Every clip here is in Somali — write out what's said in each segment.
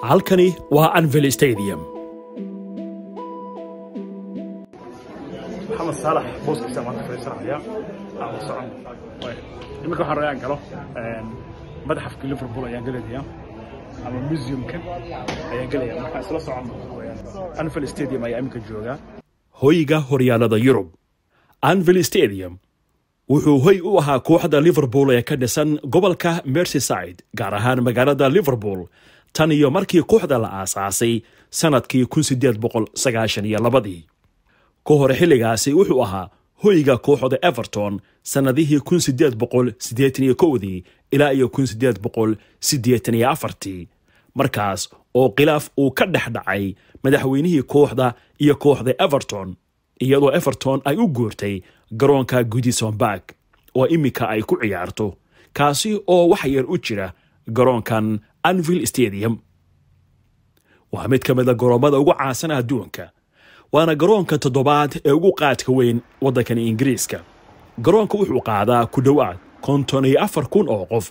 halkani waa anvil stadium maxamed saalax booskiisa maanta fadhiisanaya aan socon iminka waxaan rabaa aan galo madaxafka liverpool ayaan gelaya ama museumka ayaan gelaya marka isla socon anvil stadium ayaa iminka joogaa hoyga horyaalada yurub anvil stadium wuxuu hoy u ahaa kooxda liverpool ee ka dhisan gobolka merseyside gaar ahaan magaalada liverpool tan iyo markii kooxda la aasaasay sannadkii ii ka hore xilligaasi wuxuu ahaa hoyga kooxda everton sannadihii dii ilaa iyo markaas oo khilaaf uu ka dhex dhacay madaxweynihii kooxda iyo kooxda everton iyadoo everton ay u guurtay garoonka gudison bark oo iminka ay ku ciyaarto kaasi oo wax yar u jira garoonkan anvil stadium waa mid ka mida garoommada ugu caansan adduunka waana garoonka toddobaad ee ugu qaadka weyn waddankan ingiriiska garoonka wuxuu qaadaa ku dhowaad konton iyo afar kun oo qof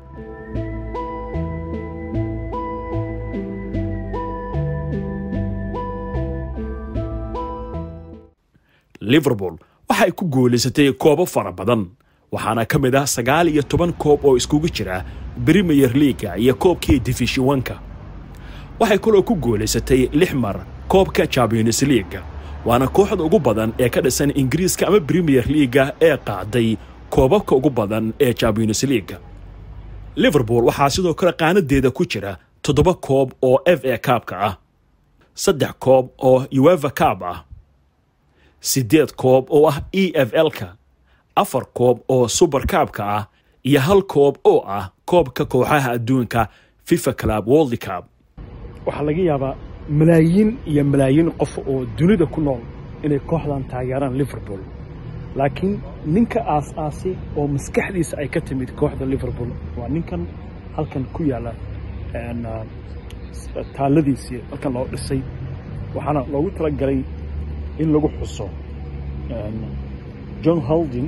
liverpool waxay ku guulaysatay koobo fara badan waxaana ka mid ah sagaal iyo toban koob oo iskugu jira premier leaga iyo koobkii difishiwanka waxay kaloo ku guulaysatay lix mar koobka champions leaga waana kooxda ugu badan ee ka dhisan ingiriiska ama premier leaga ee qaaday koobabka ugu badan ee champions leaga liverpool waxaa sidoo kale qaanadeeda ku jira toddoba koob oo f a kaabka ah saddex koob oo ueva kaab ah siddeed koob oo ah e f l-ka afar koob oo suber kaabka ah iyo hal koob oo ah koobka kooxaha adduunka fifa club world cup waxaa laga yaabaa malaayiin iyo malaayiin qof oo dunida ku nool inay kooxdan taageeraan liverpool laakiin ninka aas-aasay oo maskaxdiisa ay ka timid kooxda liverpool waa ninkan halkan ku yaalla taalladiisii halkan loo dhisay waxaana loogu talagalay in lagu xuso john holding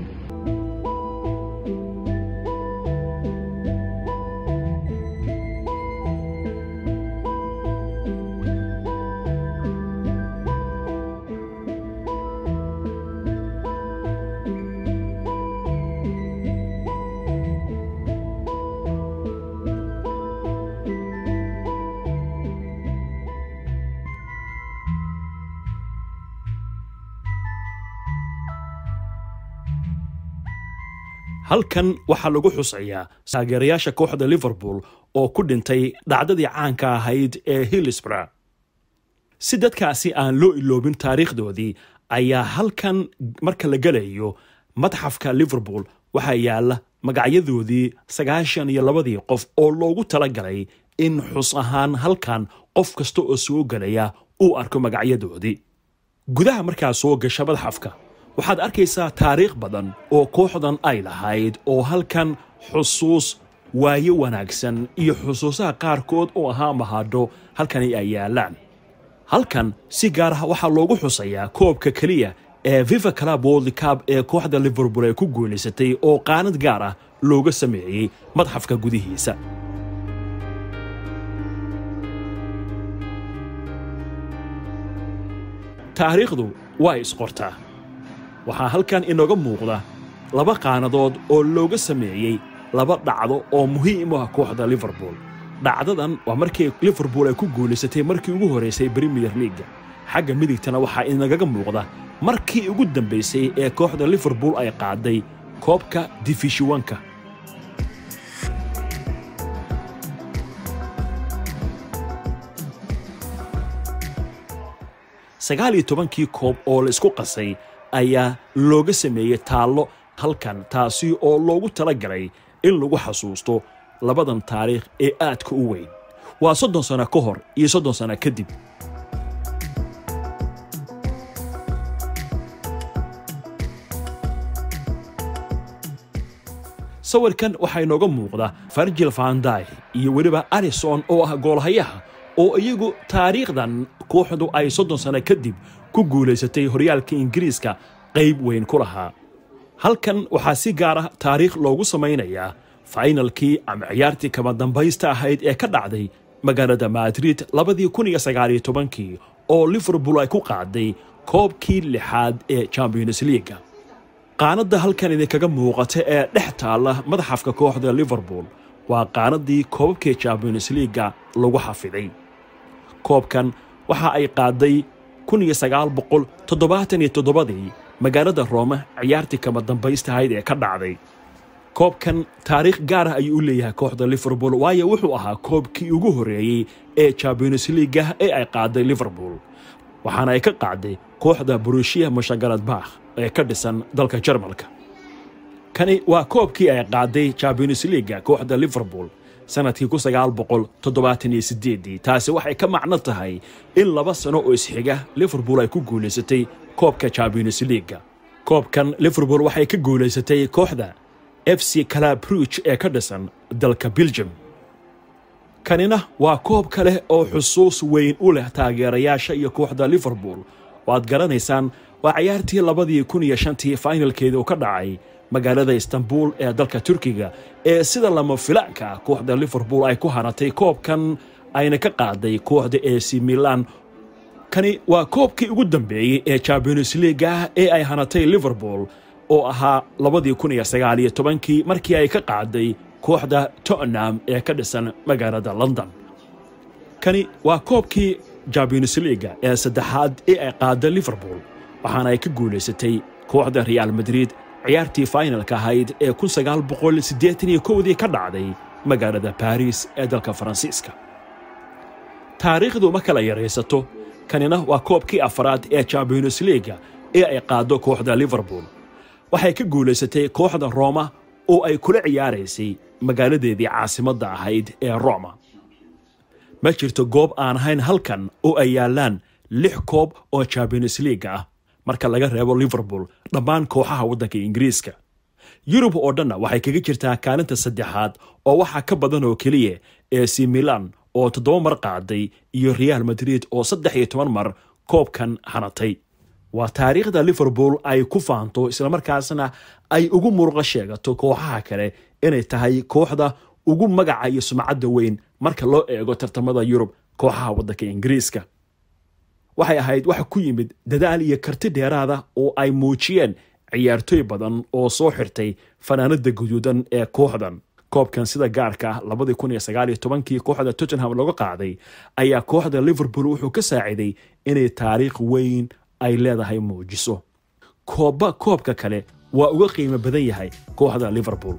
halkan waxaa lagu xusayaa taageerayaasha kooxda liverpool oo ku dhintay dhacdadii caanka ahayd ee hillsborough si dadkaasi aan loo iloobin taariikhdoodii ayaa halkan marka la gelayo madxafka liverpool waxaa yaalla magacyadoodii sagaashan iyo labadii qof oo loogu talagalay in xus ahaan halkan qof kasta oo soo gelaya uu arko magacyadoodii gudaha markaa soo gasha madxafka waxaad arkaysaa taariikh badan oo kooxdan ay lahayd oo halkan xusuus waayo wanaagsan iyo xusuusaha qaarkood oo ahaa mahadho halkani ay yaallaan halkan si gaar ah waxaa loogu xusayaa koobka keliya ee viva club world cup ee kooxda liverpool ay ku guulaysatay oo qaanad gaar ah looga sameeyey madxafka gudihiisa taariikhdu waa isqortaa waxaa halkan inooga muuqda laba qaanadood oo looga sameeyey laba dhacdo oo muhiim u ah kooxda liverpool dhacdadan waa markii liverpool ay ku guulaysatay markii ugu horeysay premier leaga xagga midigtana waxaa inagaga muuqda markii ugu dambaysay ee kooxda liverpool ay qaaday koobka difishiwanka sagaal iyo tobankii koob oo la isku qasay ayaa looga sameeyey taallo halkan taasi oo loogu talagalay in lagu xasuusto labadan taariikh ee aadka u weyn waa soddon sano ka hor iyo soddon sano kadib sawirkan waxaa inooga muuqda farjil vanday iyo weliba arison oo ah goolhayaha oo iyagu taariikhdan kooxdu ay soddon sano kadib ku guulaysatay horyaalka ingiriiska qayb weyn ku lahaa halkan waxaa si gaar ah taariikh loogu samaynayaa fainalkii ama ciyaartii kama dambaysta ahayd ee ka dhacday magaalada madrid labadii kun iyo sagaaliyo tobankii oo liverpool ay ku qaaday koobkii lixaad ee champions leaga qaanadda halkan idinkaga muuqata ee dhex taalla madaxafka kooxda liverpool waa qaanadii koobabkii champions leaga lagu xafiday koobkan waxa ay qaaday kun iyo sagaal boqol toddobaatan iyo toddobadii magaalada roome ciyaartii kama dambaystahayd ee ka dhacday koobkan taariikh gaar ah ayuu u leeyahay kooxda liverpool waayo wuxuu ahaa koobkii ugu horreeyey ee champions leaga ee ay qaaday liverpool waxaana ay ka qaaday kooxda burushia mushaгаladbakh ee ka dhisan dalka jarmalka kani waa koobkii ay qaaday champions leaga kooxda liverpool sanadkii kun sagaal boqol toddobaatan iyo sideedii taasi waxay ka macno tahay in laba sano oo isxiga liverpool ay ku guulaysatay koobka champions leaga koobkan liverpool waxay ka guulaysatay kooxda f c calabruch ee ka dhisan dalka belgium kanina waa koob kale oo xusuus weyn u leh taageerayaasha iyo kooxda liverpool waad garanaysaan waa ciyaartii labadii kun iyo shantii fainalkeeda uu ka dhacay magaalada istanbul ee dalka turkiga ee sida lama filaanka ah kooxda liverpool ay ku hanatay koobkan ayna ka qaaday kooxda ac milan kani waa koobkii ugu dambeeyey ee champions leaga ee ay hanatay liverpool oo ahaa labadii kun iyo sagaal iyo tobankii markii ay ka qaaday kooxda tottenham ee ka dhisan magaalada london kani waa koobkii champions leaga ee saddexaad ee ay qaada liverpool waxaana ay ka guulaysatay kooxda real madrid ciyaartii fainalka ahayd ee kun sagaal boqol siddeetan iyo kowdii ka dhacday magaalada baris ee dalka faransiiska taariikhdu ma kala yaraysato kanina waa koobkii afaraad ee champions leaga ee ay qaado kooxda liverpool waxay ka guulaysatay kooxda rooma oo ay kula ciyaaraysay magaaladeedii caasimadda ahayd ee roma ma jirto goob aan ahayn halkan oo ay yaallaan lix koob oo champions leaga ah marka laga reebo liverpool dhammaan kooxaha waddanka ingiriiska yurub oo dhanna waxay kaga jirtaa kaalinta saddexaad oo waxaa ka badan oo keliya ee c milan oo toddoba mar qaaday iyo real madrid oo saddex iyo toban mar koobkan hanatay waa taariikhda liverpool ay ku faanto islamarkaasna ay ugu muruqa sheegato kooxaha kale inay tahay kooxda ugu magaca iyo sumcadda weyn marka loo eego tartamada yurub kooxaha waddanka ingiriiska waxay ahayd wax ku yimid dadaal iyo karti dheeraada oo ay muujiyeen ciyaartooy badan oo soo xirtay fanaanada guduudan ee kooxdan koobkan sida gaarka ah labadii kun iyo sagaal iyo tobankii kooxda tottenham looga qaaday ayaa kooxda liverpool wuxuu ka saaciday inay taariikh weyn ay leedahay muujiso koobba koobka kale waa uga qiimo badan yahay kooxda liverpool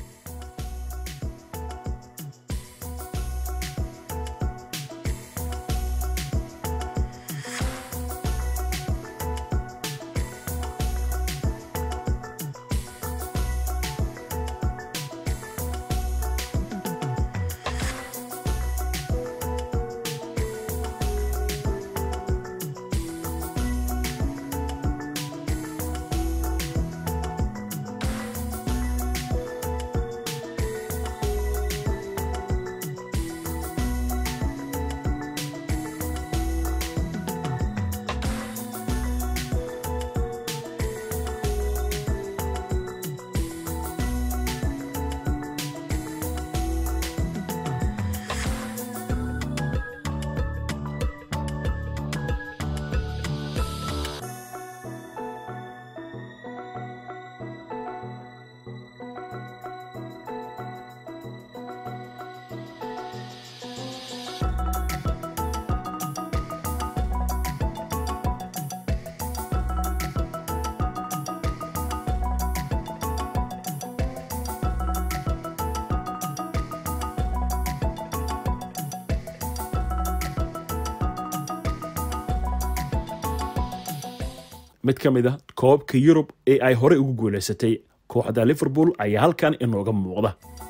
mid ka mid a koobabka yurub ee ay horey ugu guulaysatay kooxda liverpool ayaa halkan inooga muuqda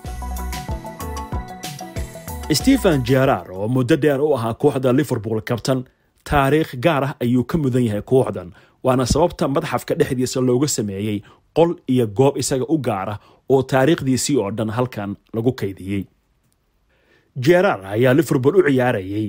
stephen jerar oo muddo dheer u ahaa kooxda liverpool kabtan taariikh gaar ah ayuu ka mudan yahay kooxdan waana sababta madxafka dhexdiisa looga sameeyey qol iyo goob isaga u gaara oo taariikhdiisii oo dhan halkan lagu kaydiyey jerar ayaa liverpool u ciyaarayay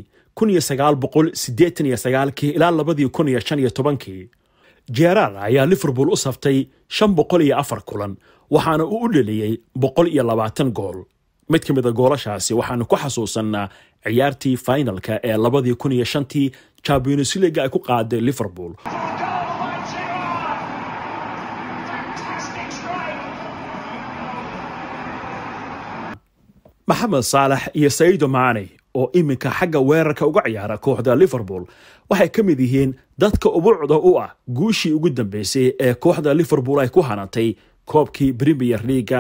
ilaa labadii kii jerar ayaa liverpool u saftay shan boqol iyo afar kulan waxaana uu u dheliyey boqol iyo labaatan gool mid ka mid a goolashaasi waxaanu ku xasuusannaa ciyaartii finalka ee labadii kun iyo shantii champions league ay ku qaaday liverpool maxamed saalax iyo saido maane oo iminka xagga weerarka uga ciyaara kooxda liverpool waxay ka mid yihiin dadka ubuucda u ah guushii ugu dambeysay ee kooxda liverpool ay ku hanantay koobkii premier leaga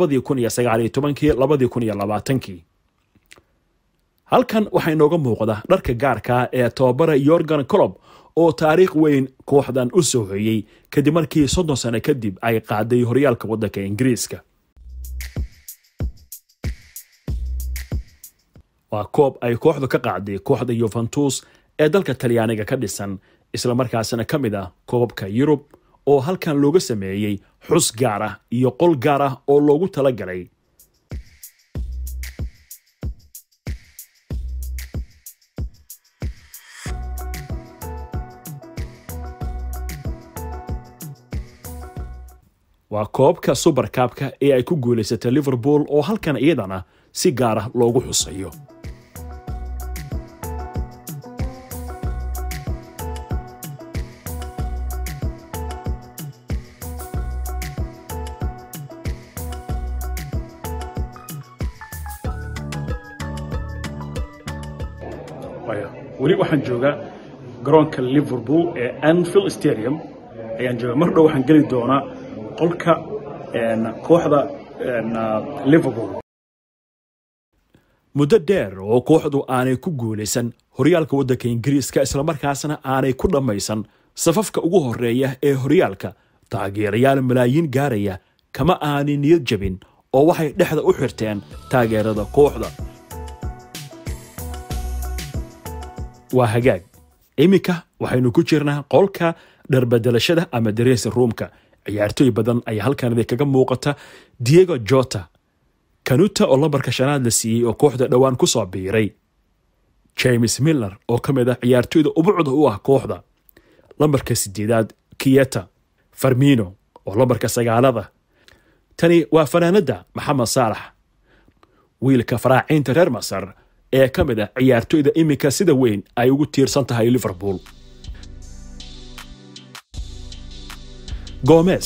halkan waxaa inooga muuqda dharka gaarka ee tababara yorgan colob oo taariikh weyn kooxdan u soo hoyey kadib markii soddon sano kadib ay qaaday horyaalka waddanka ingiriiska waa koob ay kooxdu ka qaaday kooxda yuventus ee dalka talyaaniga ka dhisan islamarkaasina ka mid ah koobabka yurub oo halkan looga sameeyey xus gaar ah iyo qol gaar ah oo loogu tala galay waa koobka subarkaabka ee ay ku guulaysatay liverpool oo halkan iyadana si gaar ah loogu xusayo weli waxaan joogaa garoonka liverpool ee anfield stadium ayaan joogaa mar dhow waxaan geli doonaa qolka kooxda liverpool muddo dheer oo kooxdu aanay ku guulaysan horyaalka waddanka ingiriiska islamarkaasna aanay ku dhammaysan safafka ugu horeeya ee horyaalka taageerayaal malaayiin gaaraya kama aanay niyad jabin oo waxay dhexda u xirteen taageerada kooxda waa hagaag iminka waxaynu ku jirnaa qolka dharbedelashada ama dareesi ruumka ciyaartooy badan ayaa halkan idinkaga muuqata diego jota kanuta oo lambarka shanaad la siiyey oo kooxda dhowaan ku soo biiray james miller oo ka mid ah ciyaartooyda ubucda u ah kooxda lambarka sideedaad kiyeta farmino oo lambarka sagaalada tani waa fanaanadda maxamed saalax wiilka faraaciinta reer masar ee ka mid ah ciyaartooyda iminka sida weyn ay ugu tiirsan tahay liverpool gomez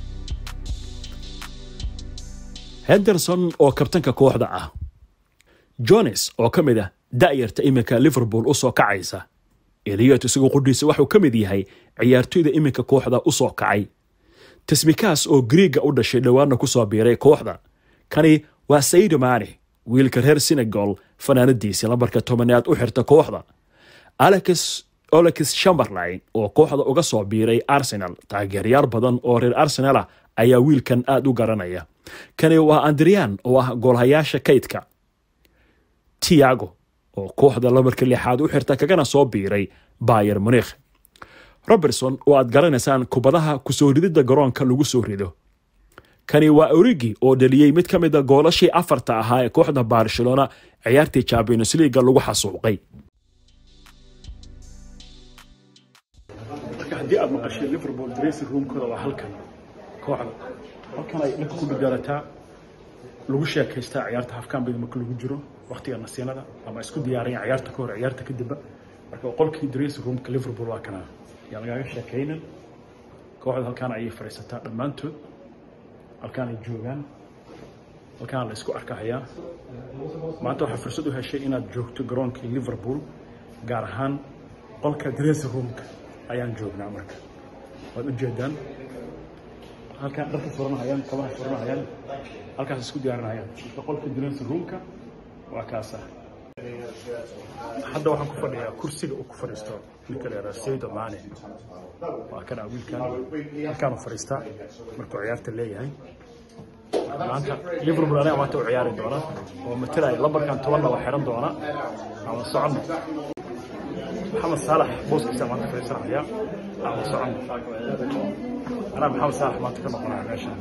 henderson oo kabtanka kooxda ah jones oo ka mid ah da'yarta iminka liverpool u soo kacaysa eliyot isagu qudhiisa waxuu ka mid yahay ciyaartooyda iminka kooxda u soo kacay tasmikaas oo griiga u dhashay dhowaanna ku soo biiray kooxda kani waa saido maane wiilka reer senegal fanaanadiisii lambarka tobanaad u xirta kooxda alex olex chamberlain oo kooxda uga soo biiray arsenal taageerayaal badan oo reer arsenal ah ayaa wiilkan aada u garanaya kani waa andrian oo ah goolhayaasha kaydka tiago oo kooxda lambarka lixaad u xirta kagana soo biiray bayer munikh robertson oo aad garanaysaan kubadaha kusoo rididda garoonka lagu soo rido kani waa origi oo dhaliyey mid ka mid a goolashii afarta ahaa ee kooxda barcelona ciyaartii champions leaga lagu xasuuqay haddii aad maqashay liverpool dressing roomkooda waa halkan kooxda halkan ay dhanka ku dhigarataa lagu sheekaystaa ciyaarta hafkaanbida marka lagu jiro waqtiga nasiinada ama isku diyaariyaan ciyaarta ka hor ciyaarta kadibba marka qolkii dressing roomka liverpool waa kana yaa lagaaga sheekaynan kooxda halkaan ayay fadhiisataa dhammaantood halkaan ay joogaan halkaan la isku arkahayaa maanta waxaa fursad u heshay inaad joogto garoonkii liverpool gaar ahaan qolka dressing roomka ayaan joognaa marka waad u jeedaan halkaan dharka furanahayaan kabaha furanahayaan halkaas isku diyaarinahayaan marka qolka dressing roomka waa kaasa hadda waxaan ku fadhiyaa kursiga uu ku fadhiisto ninka la yidhaha saydo maane waa kana wiilkan halkaan u fadhiistaa markuu ciyaarta leeyahay maanta liverpool aniga maanta u ciyaari doona oo matalaya lambarkan tobanna waa xiran doona ama soconno maxamed saalax booskiisa maanta fadhiisanaya ama soconno anaa maxamed saalax maanta ka noqonaya meeshaan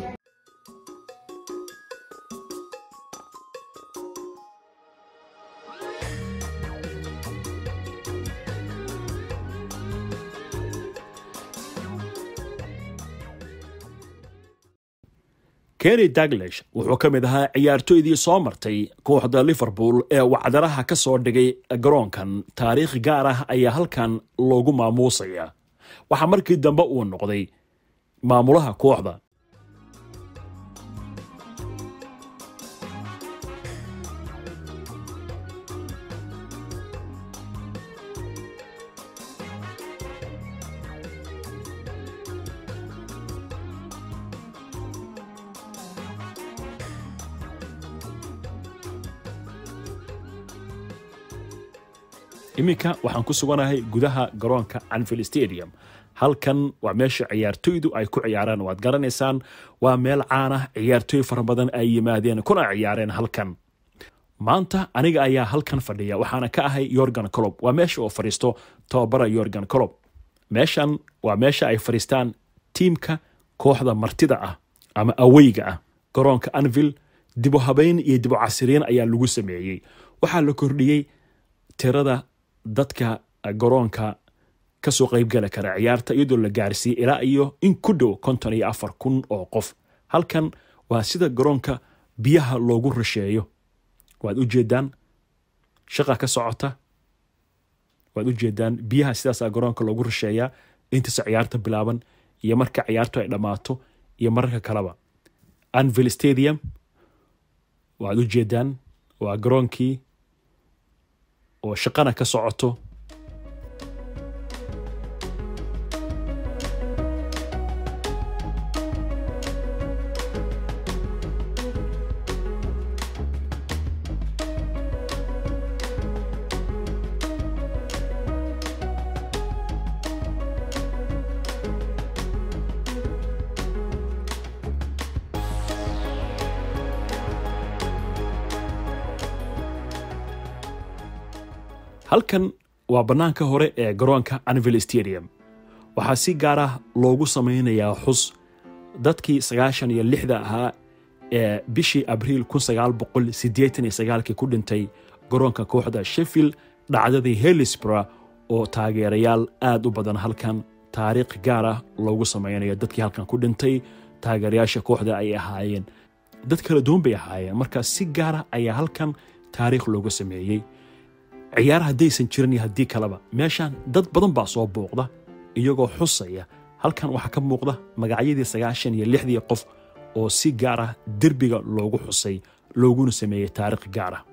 kenny daglesh wuxuu ka mid ahaa ciyaartoydii soo martay kooxda liverpool ee wacdaraha ka soo dhigay garoonkan taariikh gaar ah ayaa halkan loogu maamuusaya waxaa markii dambe uu noqday maamulaha kooxda iminka waxaan ku suganahay gudaha garoonka anfield stadium halkan waa meesha ciyaartoydu ay ku ciyaaraan waad garanaysaan waa meel caan ah ciyaartoy fara badan ay yimaadeen kuna ciyaareen halkan maanta aniga ayaa halkan fadhiya waxaana ka ahay yorgan colob waa meesha oo fadhiisto tababara yorgan colob meeshan waa meesha ay fadhiistaan tiimka kooxda martida ah ama aweyga ah garoonka anvil dibu habeyn iyo dibu casiriin ayaa lagu sameeyey waxaa la kordhiyey tirada dadka garoonka kasoo qeybgali kara ciyaarta iyadoo la gaarsiiyey ilaa iyo in ku dhow konton iyo afar kun oo qof halkan waa sida garoonka biyaha loogu rasheeyo waad ujeedaan shaqa ka socota waad ujeedaan biyaha sidaasa garoonka loogu rasheeyaa intaas ciyaarta bilaaban iyo marka ciyaartu ay dhammaato iyo mararka kaleba anvil stadium waad ujeedaan waa garoonkii oo shaqana ka socoto halkan waa bannaanka hore ee garoonka anvil stadium waxaa si gaar ah loogu samaynayaa xus dadkii sagaashan iyo lixda ahaa ee bishii abriil kun sagaal boqol siddeetan iyo sagaalkii ku dhintay garoonka kooxda sheffield dhacdadii helisborough oo taageerayaal aad u badan halkan taariikh gaar ah loogu samaynayo dadkii halkan ku dhintay taageerayaasha kooxda ay ahaayeen dad kala duwan bay ahaayeen marka si gaara ayaa halkan taariikh looga sameeyey ciyaar haddaysan jirin iyo haddii kaleba meeshan dad badan baa soo booqda iyagoo xusaya halkan waxaa ka muuqda magacyadii sagaashan iyo lixdii qof oo si gaar ah derbiga loogu xusay looguna sameeyey taariikh gaar ah